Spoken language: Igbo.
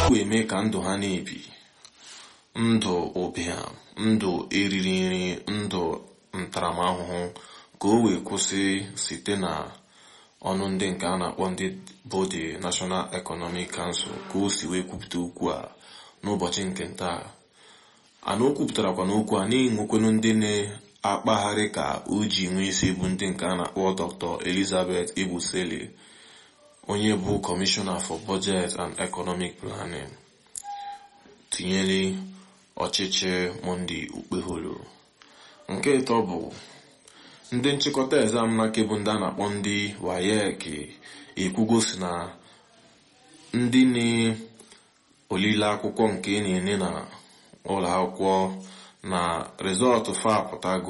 wee mee ka ndụ ha na-ebi ndụ ụbịam ndụ eriri nri ndụ ntaramahụhụ ka o wee kwụsị site na ọnụ ndị nke a na-akpọ ndị bụ the National Economic Council ka o si wee kwupụta okwu a n'ụbọchị nke ntaa ana o kwupụtarakwa n'okwu a na-enwekwenu ndị na-akpagharị ka o ji nwee isi bụ ndị nke a na-akpọ Dr. Elizabeth Ebusele onye bụ Commissioner for Budget and Economic Planning tinyere ọchịchị Monday Okpeholo nke ịtọ bụ ndị nchịkọta exam n'aka bụ ndị a na-akpọ ndị WAEC ekwugo si na ndị na-olile akwụkwọ nke na-ene na ụlọ akwụkwọ na rịzọtụ fa apụtago